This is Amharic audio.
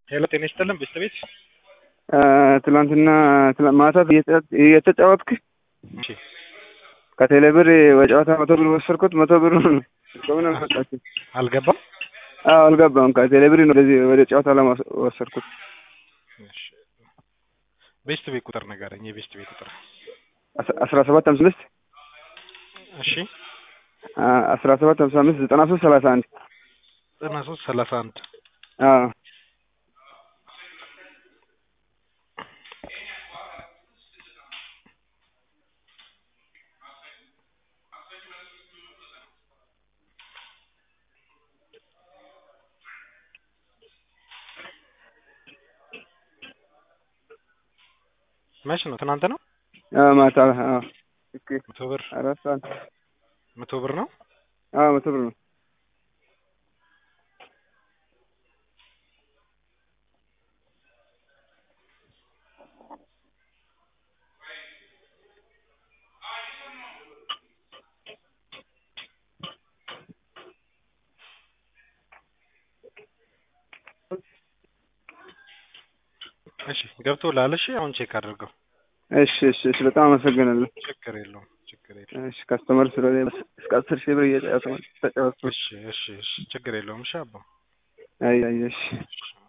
ሄሎ ጤና ይስጥልን ቤተሰቤት ትላንትና ማታ እየተጫወትክ እሺ ከቴሌ ብር በጨዋታ መቶ ብር ወሰድኩት። መቶ ብር በምን አልመጣችም? አልገባም አዎ አልገባም። ከቴሌ ብር ነው ወደዚህ ወደ ጨዋታ ለማወሰድኩት። እሺ ቤስት ቤት ቁጥር ንገረኝ የቤስት ቤት ቁጥር አስራ ሰባት ሀምሳ አምስት እሺ አስራ ሰባት ሀምሳ አምስት ዘጠና ሶስት ሰላሳ አንድ ዘጠና ሶስት ሰላሳ አንድ አዎ መች ነው? ትናንት ነው። አዎ ማታ አዎ ኦኬ መቶ ብር አራት ሰዓት መቶ ብር ነው። አዎ መቶ ብር ነው። እሺ ገብቶልሃል? እሺ አሁን ቼክ አድርገው። እሺ እሺ እሺ በጣም አመሰግናለሁ። ችግር የለውም ችግር የለውም። እሺ ካስተመር ስለሆነ እስከ አስር ሺህ ብር እየተጫወትኩ እሺ እሺ እሺ ችግር የለውም። እሺ አባ አይ አይ እሺ እሺ